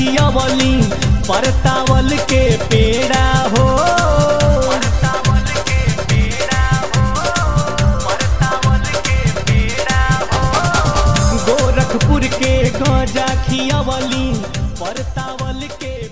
खियवली परतावल के पेड़ा हो गोरखपुर के गजा खियवली परतावल के